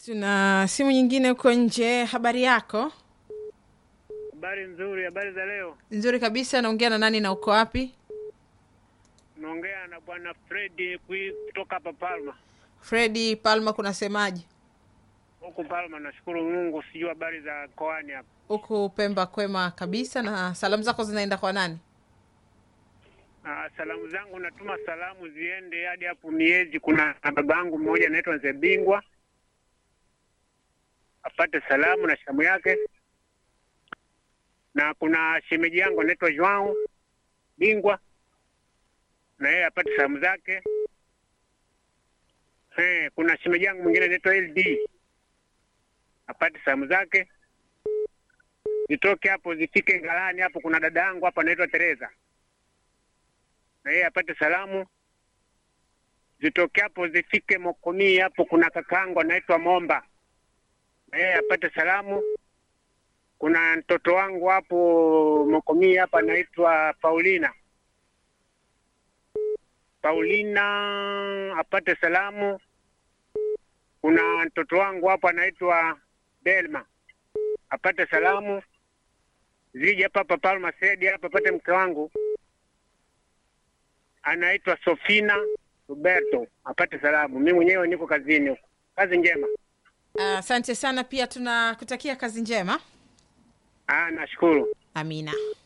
Tuna simu nyingine huko nje. Habari yako? Habari nzuri, habari za leo. Nzuri kabisa. Naongea na nani na uko wapi? Naongea na bwana Fredi kui- kutoka hapa Palma. Fredi Palma, kunasemaje Huku Palma, nashukuru Mungu. Sijui habari za koani hapa. huku Pemba? Kwema kabisa. Na salamu zako zinaenda kwa nani? Ah, salamu zangu natuma salamu ziende hadi hapo miezi. Kuna baba yangu mmoja anaitwa Mzee Bingwa, apate salamu na shamu yake, na kuna shemeji yangu anaitwa Joao Bingwa, na yeye apate salamu zake. Eh, kuna shemeji yangu mwingine anaitwa LD apate salamu zake. Zitoke hapo zifike Ngalani hapo, kuna dada yangu hapa anaitwa Teresa na yeye apate salamu. Zitoke hapo zifike Mokomii hapo, kuna kakaangu anaitwa Momba na yeye apate salamu. Kuna mtoto wangu hapo Mokomii hapa anaitwa Paulina. Paulina apate salamu. Kuna mtoto wangu hapo anaitwa Delma apate salamu. Zije hapa hapa Palma Sedi hapa apate mke wangu anaitwa Sofina Roberto apate salamu. Mimi mwenyewe niko kazini huko. Kazi njema. Asante sana. Pia tunakutakia kazi njema. Ah, nashukuru. Amina.